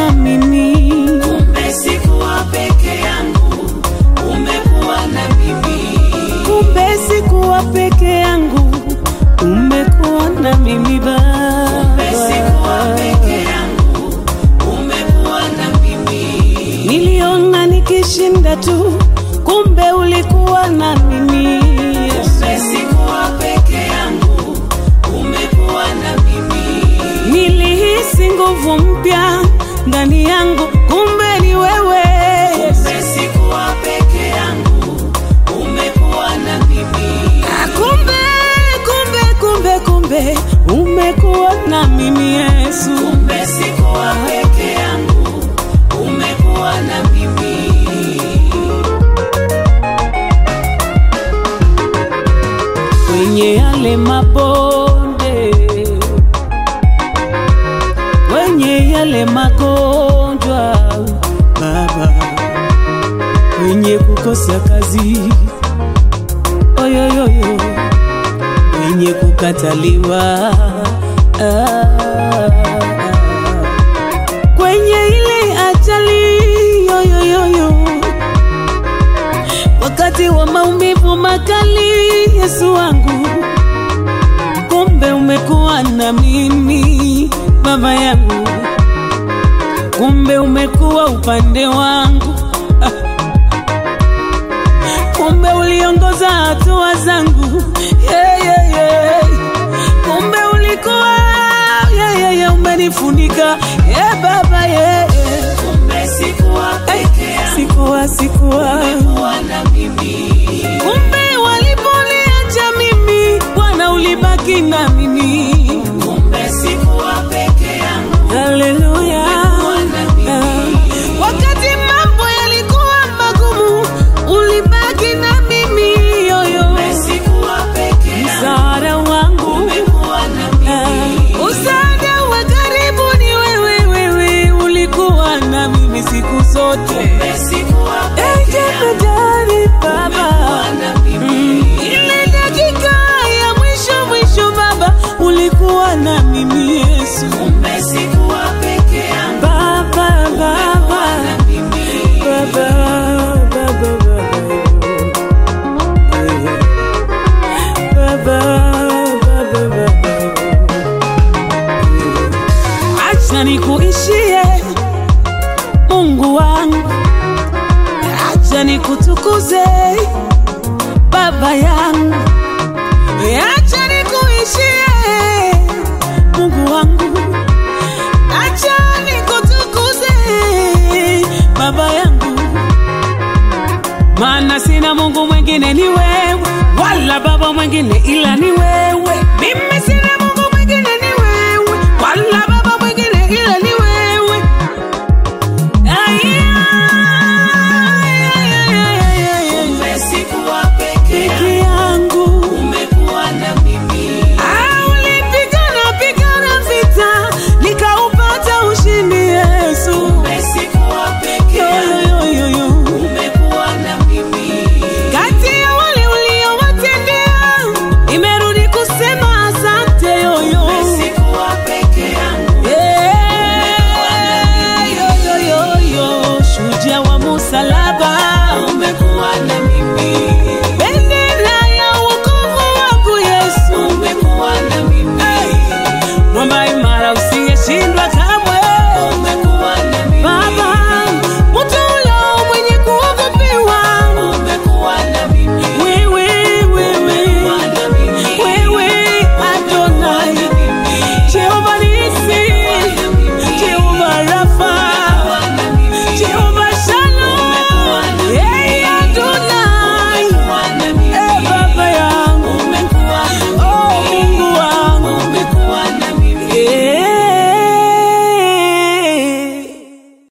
na mimi. Kumbe sikuwa peke yangu, umekuwa na mimi. Kumbe sikuwa peke yangu, umekuwa na mimi Kumbe sikuwa Baba. peke yangu, umekuwa na mimi. Niliona nikishinda tu, kumbe ulikuwa na mimi Yesu. Kumbe sikuwa peke yangu, umekuwa na mimi. Nilihisi nguvu mpya ndani yangu, kumbe ni wewe Yesu. Kumbe sikuwa peke yangu, umekuwa na mimi. Ah, Kumbe, kumbe, kumbe, kumbe umekuwa na mimi Yesu. Kumbe sikuwa peke yangu, umekuwa na mimi. kwenye yale mabonde, kwenye yale magonjwa Baba, kwenye kukosa kazi oyoyoyo, kwenye kukataliwa ah, kwenye ile ajali yoyoyoyo wakati wa maumivu makali, Yesu wangu, kumbe umekuwa na mimi baba yangu, kumbe umekuwa upande wangu Ah. kumbe uliongoza hatua zangu yeah, yeah, yeah. kumbe ulikuwa yeah, yeah, yeah, umenifunika yeah, baba yeah, yeah. Kumbe sikuwa peke yangu, sikuwa sikuwa umekuwa na mimi. kumbe waliponiacha mimi bwana ulibaki na mimi Kumbe sikuwa peke yangu, haleluya na mimi. wakati mambo yalikuwa magumu ulibaki na mimi yoyo Kumbe sikuwa peke yangu, msaada wangu umekuwa na mimi. msaada wa karibu ni wewe wewe ulikuwa na mimi siku zote Kumbe sikuwa peke yangu, Jemedari baba umekuwa na mimi. ile dakika ya mwisho mwisho baba ulikuwa na mimi yesu Kumbe sikuwa peke yangu, baba baba na mimi. baba baba baba baba baba baba acha nikuishie mungu wangu acha nikutukuze baba yangu acha nikuishie mungu wangu acha nikutukuze baba yangu maana sina mungu mwingine ni wewe wala baba mwingine ila ni